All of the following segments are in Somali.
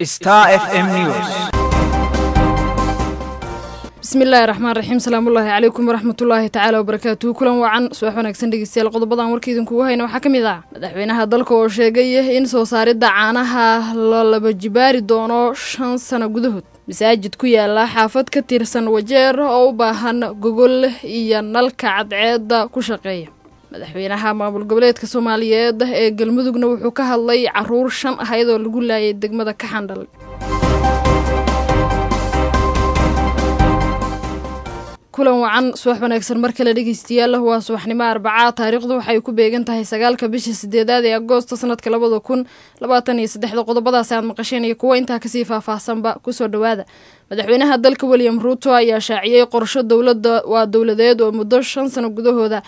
Star FM News. bismillaahi raxmaan raxiim salaamullaahi calaykum waraxmatullaahi tacaala wabarakaatuhu kulan wacan subax wanaagsan dhegeystayaal qodobadan warka idinkugu hayna waxaa ka mid ah madaxweynaha dalka oo sheegay in soo saaridda caanaha la laba jibaari doono shan sano gudahood masaajid ku yaala xaafad ka tirsan wajeer oo u baahan gogol iyo nalka cadceedda ku shaqeeya madaxweynaha maamul goboleedka soomaaliyeed ee galmudugna wuxuu ka hadlay caruur shan ahayd oo lagu laayay degmada kaxandhal kulan wacan subax wanaagsan mar kale dhegeystayaal waa subaxnimo arbacaa taariikhdu waxay ku beegan tahay sagaalka bisha sideedaad ee agoosto sanadka labada kun labaatan iyo saddexda qodobadaasi aad maqasheen iyo kuwo intaa kasii faahfaahsanba kusoo dhowaada madaxweynaha dalka william ruuto ayaa shaaciyey qorsho dowlada waa dowladeed oo muddo shan sano gudahooda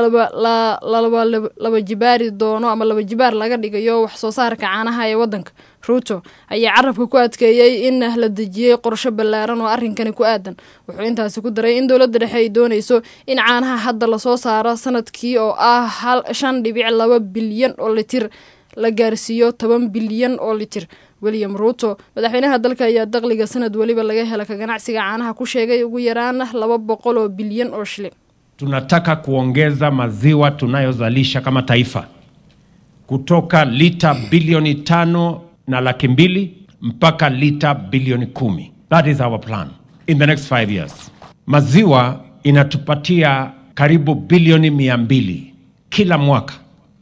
laba jibaari doono ama laba jibaar laga dhigayo wax soo saarka caanaha ee wadanka ruuto ayaa carabka ku adkeeyey in la dejiyey qorsho ballaaran oo arrinkani ku aadan wuxuu intaasi ku daray in dowladda dhexe ay doonayso in caanaha hadda lasoo saaro sanadkii oo ah shan dhibic laba bilyan oo litir la gaarsiiyo toban bilyan oo litir william ruuto madaxweynaha dalka ayaa daqliga sanad weliba laga hela ka ganacsiga caanaha ku sheegay ugu yaraan laba boqol oo bilyan oo shilin Tunataka kuongeza maziwa tunayozalisha kama taifa kutoka lita bilioni tano na laki mbili mpaka lita bilioni kumi. That is our plan in the next five years. Maziwa inatupatia karibu bilioni mia mbili kila mwaka,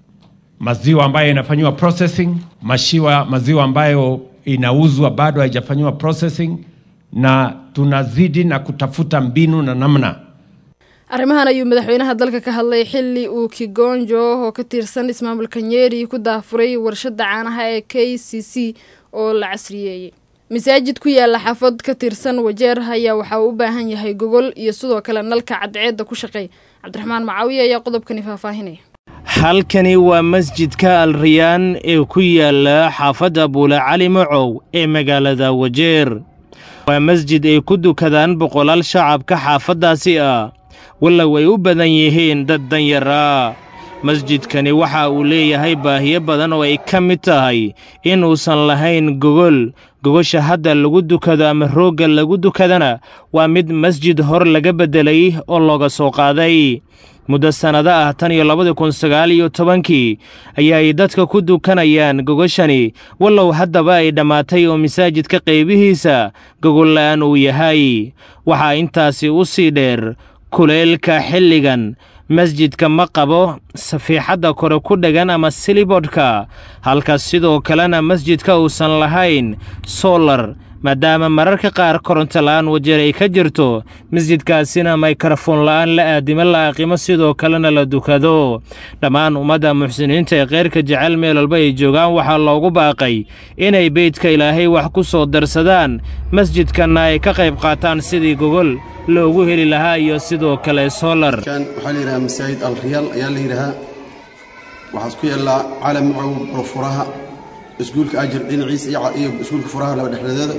maziwa ambayo inafanyiwa processing, mashiwa maziwa ambayo inauzwa bado haijafanyiwa processing, na tunazidi na kutafuta mbinu na namna arrimahan ayuu madaxweynaha dalka ka hadlay xili uu kigonjo oo ka tirsan ismaamulka nyeri ku daafuray warshada caanaha ee k c c oo la casriyeeyey masaajid ku yaala xaafad ka tirsan wajeer ayaa waxa uu u baahan yahay gogol iyo sidoo kale nalka cadceedda ku shaqeey cabdiraxmaan macaawiya ayaa qodobkani faahfaahinaya halkani waa masjidka al riyaan ee ku yaala xaafadda buule cali macow ee magaalada wajeer waa masjid ay ku dukadaan boqolaal shacabka xaafaddaasi ah wallow ay u badan yihiin dad danyara masjidkani waxa uu leeyahay baahiyo badan oo ay ka mid tahay inuusan lahayn gogol gogosha hadda lagu dukado ama roogga lagu dukadana waa mid masjid hor laga beddelay oo looga soo qaaday muddo sannado ah tan iyo labadii kun sagaal iyo tobankii ayaay dadka ku dukanayaan gogoshani wallow haddaba ay dhammaatay oo masaajidka qaybihiisa gogolla'aan uu yahay waxaa intaasi u sii dheer kuleelka xilligan masjidka ma qabo safiixadda kore ku dhegan ama silibodhka halka sidoo kalena masjidka uusan lahayn solar maadaama mararka qaar koronto la'aan wajeer ay ka jirto masjidkaasina mikrofon la'aan la aadimo la aqimo sidoo kalena la dukado dhammaan ummadda muxsiniinta ee keyrka jecel meel walba ay joogaan waxaa loogu baaqay inay beydka ilaahay wax ku soo darsadaan masjidkanna ay ka qayb qaataan sidii gogol loogu heli lahaa iyo sidoo kale solar waxaa la yidhahaa masaajid alriyaal ayaa la yidhahaa waxaad ku yaallaa caalam macow burfuraha iskuulka ajir dhinaciisa iyo iskuulka furaha laba dhexdeedooda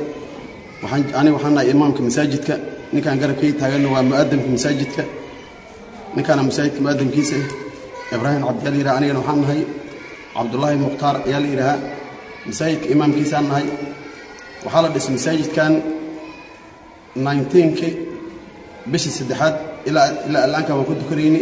aniga waxaan nahay imaamka masaajidka ninkaan garabkay taaganna waa mu'adamka masaajidka ninkaana masaajidka mu'adamkiisa ibraahim cabdiyaa la yidhaha anigana waxaan nahay cabdullaahi mukhtaar ayaa la yidhahaa masaajidka imaamkiisaan nahay waxaa la dhisay masaajidkan nineteenki bishii saddexaad ilaa ilaa allaanka waan ku dukanayni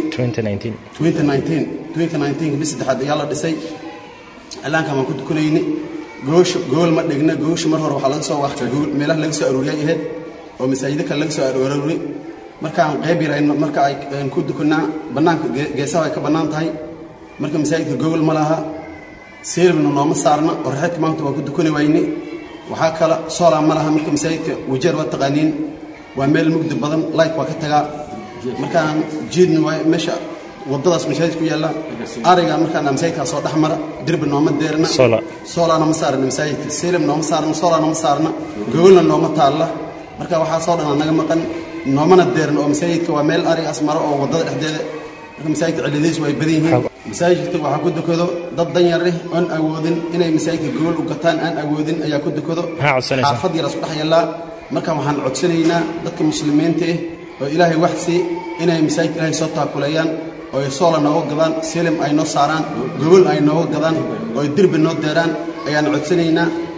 bishi saddexaad ayaa la dhisay allaanka waan ku dukanayni goosha gool ma dhigna goosha mar hore waxaa laga soo waxta meelaha laga soo aruuriyay ahayd oo masaajida kale laga soo aruuray markaan qayb yarayno marka aan ku dukanaa bannaanka geesaha ay ka bannaan tahay marka masaajidka gogol ma laha seelibna nooma saarna oo raxidka maanta waan ku dukani wayni waxaa kale soolaa ma laha marka masaajidka wajeer waa taqaaniin waa meel mugdi badan light waa ka tagaa markaan jiidna waay meesha waddadaas masaajid ku yaalla ariga markaan masaajidkaa soo dhex mara dirbi nooma deerna soolaana ma saarna masaajidka selim nooma saarna soolaana ma saarna gogolna nooma taalla marka waxaa soo dhan naga maqan noomana deerna oo masaajidka waa meel arigaas maro oo waddada dhexdeeda marka masaajidka ciladiis waa ay badan yihiin masaajidka waxaa ku dukado dad danyar leh oon awoodin inay masaajidka gogol u gataan aan awoodin ayaa ku dukado xaafad yar isku dhex yaallaa marka waxaan codsanaynaa dadka muslimiinta ah oo ilaahay waxsi inay masaajidka ilaahay soo taakuleeyaan oo ay soola nooga gadaan selim ay noo saaraan gogol ay nooga gadaan oo ay derbi noo deeraan ayaan codsanaynaa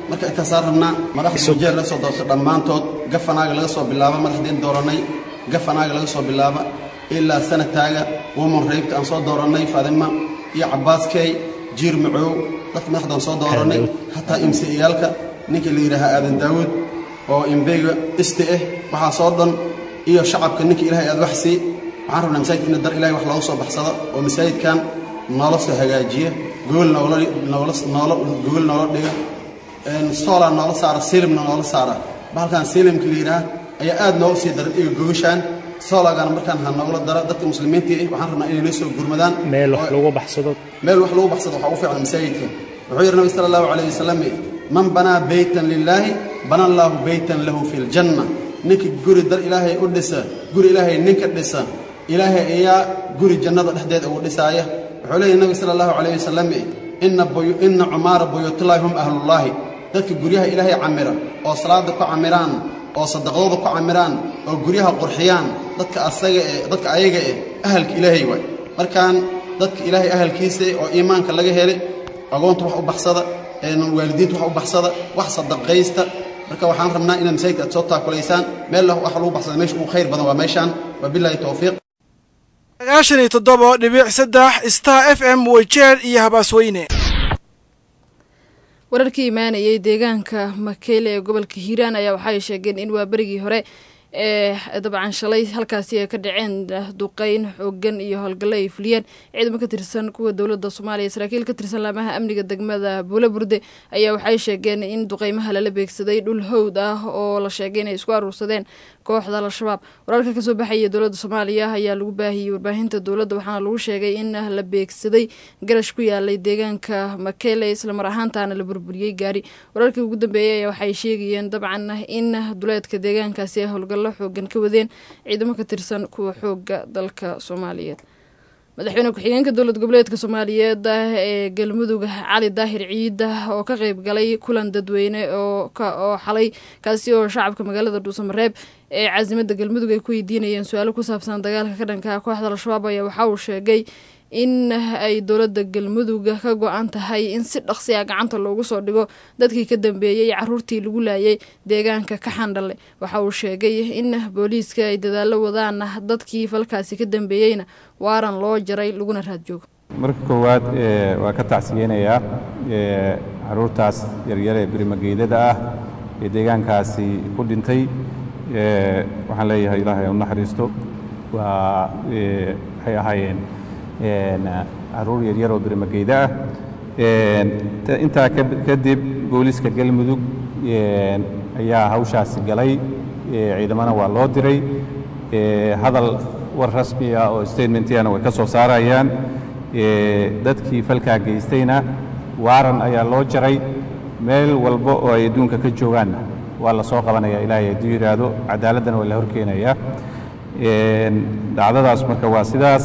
marka intaasaan rabnaa madaxda wajeer laga soo doorto dhammaantood gafanaaga laga soo bilaaba madaxdeen doorannay gafanaaga laga soo bilaaba ilaa sanataaga woman raybta aan soo doorannay faadima iyo cabaaskey jiir macoow dadka madaxdaan soo doorannay hataa imsiyaalka ninkii la yidhaahaa aadan daawuud oo imbeyga isti ah waxaasoo dhan iyo shacabka ninkii ilaahay aad wax sii waxaan rabnaa masaajidka in dar ilahay wax loogu soo baxsado oo masaajidkan noola soo hagaajiya gool noola noola noola gool noola dhiga soolaa noola saara silimna noola saara bahalkan silimka la yidhaha ayaa aad nooga sii daran iyo gogashaan soolagana markaan ha noogula dara dadka muslimiintii ah waxaan rabnaa inay noo soo gurmadaan meel wax lagu baxsado meel wax lagu baxsado waxaa u fiican masaajidka wuxuu yidhi nabi sala allahu calayh wasalam man banaa beytan lilaahi bana allaahu beytan lahu fi ljanna ninka guri dar ilaahay u dhisa guri ilaahay ninka dhisa ilaahay ayaa guri jannada dhexdeeda ugu dhisaaya wuxuu leeyahy nabi sala allahu calayh wasalam ina cumaara buyuutullaahi hum ahlullaahi dadka guryaha ilaahay camira oo salaada ku camiraan oo sadaqdooda ku camiraan oo guryaha qurxiyaan dadka asaga eh dadka ayaga eh ahalka ilaahay waay markaan dadka ilaahay ahalkiisa oo iimaanka laga helay agoonta wax u baxsada waalidiinta wax u baxsada wax sadaqaysta marka waxaan rabnaa inaad masaajidka aad soo taakulaysaan meel wax lagu baxsada meesha ugu khayr badan waa meeshaan wabilaahi towfiiq sagaashan iyo toddoba dhibic saddex star f m weyjeer iyo habaasweyne wararkii imaanayay deegaanka makeyle ee gobolka hiiraan ayaa waxay sheegeen in waa berigii hore ee dabcan shalay halkaasi ay ka dhaceen duqeyn xoogan iyo howlgallo ay fuliyeen ciidamo ka tirsan kuwa dowladda soomaaliya saraakiil ka tirsan laamaha amniga degmada buula burde ayaa waxay sheegeen in duqeymaha lala beegsaday dhul howd ah oo la sheegay inay isku aruursadeen kooxda al-shabaab wararka kasoo baxaya dowladda soomaaliya ayaa lagu baahiyey warbaahinta dowladda waxaana lagu sheegay in la beegsaday garash ku yaalay deegaanka makele islamar ahaantaana la burburiyey gaari wararkii ugu dambeeyey ayaa waxay sheegayeen dabcan in duleedka deegaankaasi ay howlgallo xoogan ka wadeen ciidamo ka tirsan kuwa xooga dalka soomaaliyeed madaxweyne ku-xigeenka dowlad goboleedka soomaaliyeed ee galmudug cali daahir ciid oo ka qeyb galay kulan dadweyne oo xalay kaasi oo shacabka magaalada dhuusamareeb ee caasimada galmudug ay ku weydiinayeen su-aalo ku saabsan dagaalka ka dhanka kooxda al-shabaab ayaa waxa uu sheegay in ay dowladda galmudug ka go-an tahay in si dhaqsi a gacanta loogu soo dhigo dadkii ka dambeeyey caruurtii lagu laayay deegaanka ka xandhale waxa uu sheegay in booliiska ay dadaallo wadaan dadkii falkaasi ka dambeeyeyna waaran loo jaray laguna raad joogo marka koowaad waa ka tacsiyeynayaa caruurtaas yaryar ee birimageydada ah ee deegaankaasi ku dhintay waxaan leeyahay ilaahay u naxariisto waa waxay ahaayeen caruur yaryar oo birimageyda ah intaa kadib booliiska galmudug ayaa hawshaasi galay ciidamana waa loo diray hadal war rasmi ah oo statementiyana way ka soo saarayaan dadkii falkaa geystayna waaran ayaa loo jaray meel walba oo ay adduunka ka joogaanna waa la soo qabanaya ilaahay hadduu yidhaahdo cadaaladdana waa la horkeenayaa dhacdadaas marka waa sidaas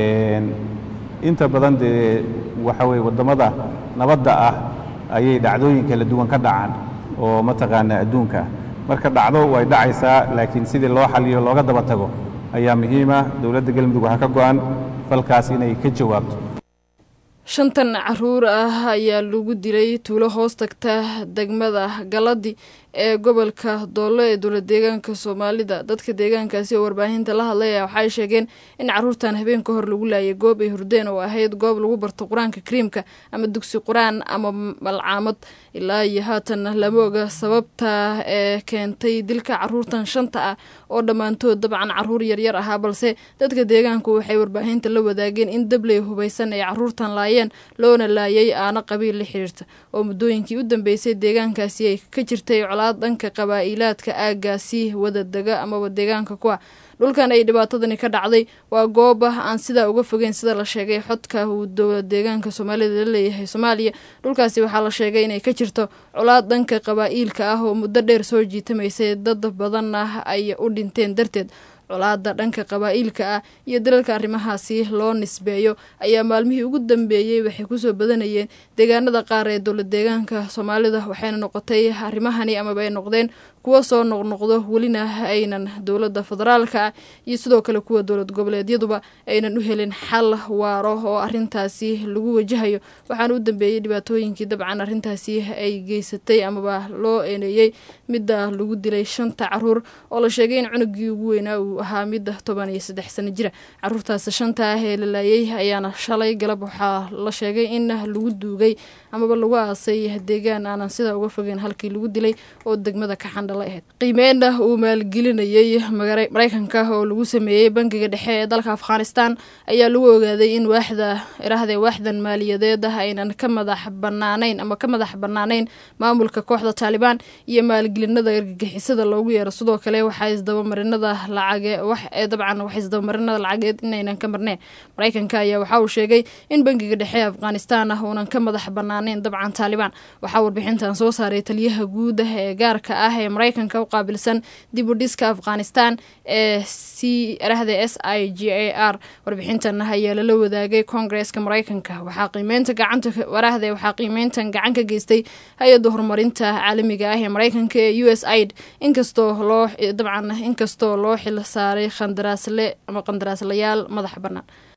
inta badan dee waxa weye waddamada nabadda ah ayay dhacdooyin kala duwan ka dhacaan oo mataqaana adduunka marka dhacdo way dhacaysaa laakiin sidii loo xaliyo looga daba tago ayaa muhiima dowladda galmudug waxaa ka go'an falkaas inay ka jawaabto shantan caruur ah ayaa lagu dilay tuulo hoos tagta degmada galadi ee gobolka doolo ee dowlad deegaanka soomaalida dadka deegaankaasi oo warbaahinta la hadlaya waxay sheegeen in caruurtan habeen ka hor lagu laayay goob ay hurdeen oo ahayd goob lagu barto qur-aanka kariimka ama dugsi qur-aan ama malcaamad ilaa iyo haatan lama oga sababta ee keentay dilka caruurtan shanta ah oo dhammaantood dabcan caruur yaryar ahaa balse dadka deegaanku waxay warbaahinta la wadaageen in dabley hubaysan ay caruurtan laayeen loona laayay aana qabiil la xiriirta oo muddooyinkii u dambeysay deegaankaasi ay ka jirtay dhanka qabaa'ilaadka aagaasi wada dega amaba deegaanka kuwa dhulkan ay dhibaatadani ka dhacday waa goob aan sidaa uga fogeyn sida la sheegay xodka uu dowlad deegaanka soomaalida la leeyahay soomaaliya dhulkaasi waxaa la sheegay inay ka jirto colaad dhanka qabaa'iilka ah oo muddo dheer soo jiitamaysay dad badan ah ay u dhinteen darteed colaada dhanka qabaa-iilka ah iyo dalalka arrimahaasi loo nisbeeyo ayaa maalmihii ugu dambeeyey waxay kusoo badanayeen deegaanada qaar ee dowlad deegaanka soomaalida waxayna noqotay arrimahani amaba ay noqdeen kuwa soo noqnoqdo welina aynan dowladda federaalka ah iyo sidoo kale kuwa dowlad goboleedyaduba aynan u helin xal waaro oo arintaasi lagu wajahayo waxaana u dambeeyey dhibaatooyinkii dabcan arrintaasi ay geysatay amaba loo eeneeyey midda lagu dilay shanta caruur oo la sheegay in cunugii ugu weynaa uu ahaa midda toban iyo saddex sano jira caruurtaas shanta ah ee la laayay ayaana shalay galab waxaa la sheegay in lagu duugay amaba lagu aasay deegaan aanan sidaa uga fogeyn halkii lagu dilay oo degmada ka xandhala ahayd qiimeynna uu maalgelinayey maraykanka oo lagu sameeyey bangiga dhexe ee dalka afghanistan ayaa lagu ogaaday in waaxda iraahde waaxdan maaliyadeed ah aynan ka madax banaanayn ama ka madax banaanayn maamulka kooxda taalibaan iyo maalgelinada argagixisada loogu yeero sidoo kale waxaa isdabamarinada lacage dabcan wax isdabamarinada lacageed inaynan ka marneen maraykanka ayaa waxa uu sheegay in bangiga dhexe ee afghanistan ah uunan ka madax banaaneyn dabcan taalibaan waxaa warbixintan soo saaray taliyaha guud ah ee gaarka ah ee maraykanka u qaabilsan dib u dhiska afghanistan ee c rahde s i g a r warbixintan ayaa lala wadaagay koongareeska maraykanka waxaa qiimeynta gacanta warahde waxaa qiimeyntan gacan ka geystay hay-adda horumarinta caalamiga ah ee maraykanka ee u s aid inkastoo loo dabcan inkastoo loo xil saaray qandaraasle ama qandaraaslayaal madaxa bannaan